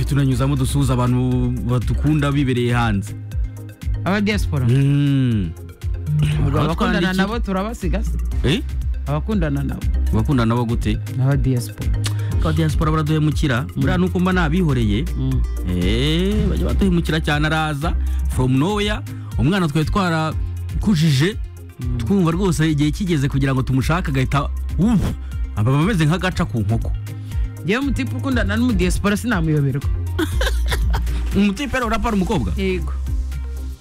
tunanyuzamo dusuhuza abantu badukunda bibereye hanze aba diaspora Mm. abakundana Abatwandiki- nabo turabasiga se Eh? abakundana nabo bakundana nabo gute ni aba diaspora aba diaspora baraduhemukira buriya nuko mba nabihoreye Mm. Eh, bajya baduhemukira cyane araza from noya umwana twari twarakujije twumva rwose igihe kigeze kugira ngo tumushake agahita ubu aba ameze nk'agaca ku nkoko yewe umutipe ukundana n'umudiaspora sinamuyoberwa umutipe rero urapara umukobwa yego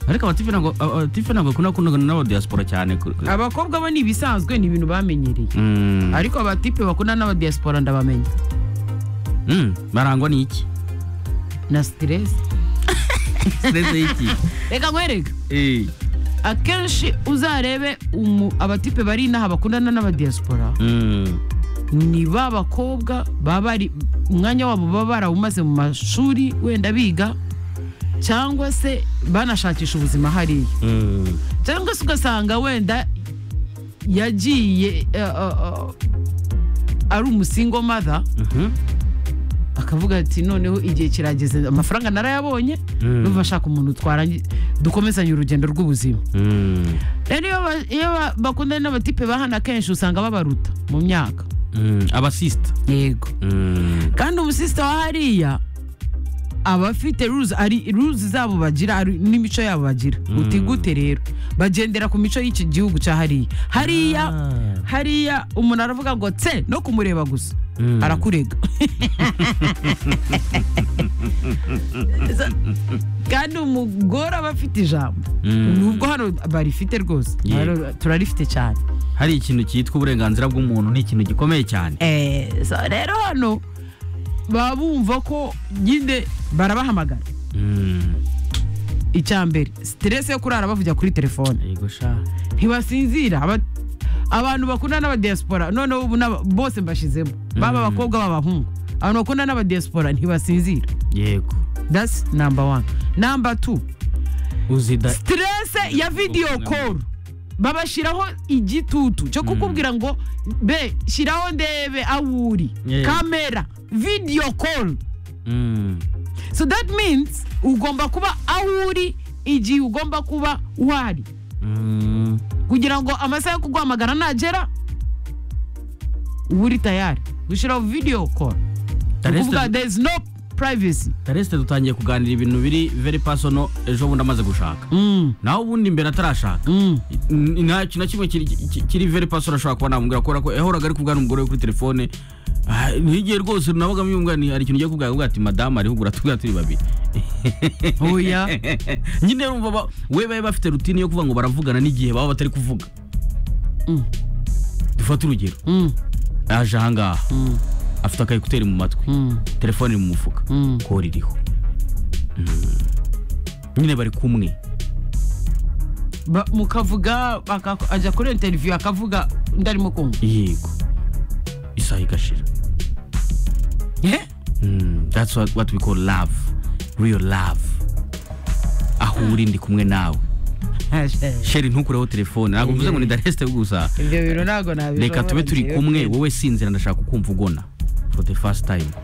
ariko abatipe ntabwo abatipe ntabwo bakunda kundana n'abadiaspora cyane kure- kure. abakobwa bo ni ibisanzwe ni ibintu bamenyereye Mm. ariko abatipe bakundana n'aba diaspora ndabamenya Mm, barangwa n'iki na stress seze y'iki reka nkwereka Eh, akenshi uzarebe umu- abatipe bari inaha bakundana n'aba diaspora mm. ni ba bakobwa baba bari umwanya wabo baba barawumaze mu mashuri wenda biga cyangwa se banashakisha ubuzima hariya Mm. cyangwa se ugasanga wenda yagiye eh, eh, eh, ari umusingo mother Mhm. akavuga ati noneho igihe kirageze amafaranga narayabonye Mm. numva ashaka umuntu twarangi dukomezanye urugendo rw'ubuzima Mm. rero iyo ba- iyo ba- bakundana n'abatipe ba hano akenshi usanga babaruta mu myaka Mm. abasisita yego Mm. kandi umusisita wa hariya aba afite ruzi ari ruzi zabo bagira ari- n'imico yabo bagira guti gute rero bagendera ku mico y'iki gihugu cya hariya hariya Ah. hariya umuntu aravuga ngo tse no kumureba gusa Mm. arakurega Za- kandi umugore aba afite ijambo Mm. nubwo hano barifite rwose Yego. Hano turarifite cyane hari ikintu cyitwa uburenganzira bw'umuntu ni ikintu gikomeye cyane Eh, so rero hano baba bumva ko nyine barabahamagara icya mbere siteresi yo kurara bavugira kuri telefone yego sha ntibasinzira Aba- abantu bakundana n'abadiaspora noneho ubu n'aba- bose mbashizemo baba abakobwa baba abahungu abantu bakundana n'abadiaspora ntibasinzira yego that's number one number two uzida siteresi ya video call babashyiraho igitutu cyo kukubwira ngo be shyiraho ndebe aho uri Yeah. kamera video call Mm. so that means ugomba kuba aho uri igihe ugomba kuba uhari Mm. kugira ngo amasaha yo kuguhamagara nagera uba uri tayari gushyiraho video call That is ukuvuga the- there is no privacy taresite dutangiye kuganira ibintu biri very personal ejo bundi amaze gushaka Mm, naho ubundi imbere atarashaka mm. N- nta kintu na kimwe kiri- ki- kiri very personal ashobora kuba namubwira kubera ko yahoraga ari kuvugana umugore we kuri telefone Ah, n'igihe rwose nabagamo yumva ni hari ikintu ugiye kubwira akavuga ati madamu ariho ugura tugura turi babiri oya nyine rumva ba- we bari bafite rutine yo kuvuga ngo baravugana n'igihe baba batari kuvuga Mm. dufate urugero Mm, aje ahangaha mm, afite akayekuteri mu matwi mm, telefone iri mu mufuka mm. kora iriho Mm. nyine bari kumwe Ba- mukavuga aka- ajya kuri interview akavuga ndarimo kumva yego isaha igashira Eh? Mm, that's what, what we call love real love aho uri ndi kumwe nawe sheri ntukureho telefone ntabwo mvuze ngo ni daresite gusa ibyo bintu ntabwo nabishobora reka tube turi kumwe wowe sinzira ndashaka kukumva ugona for the first time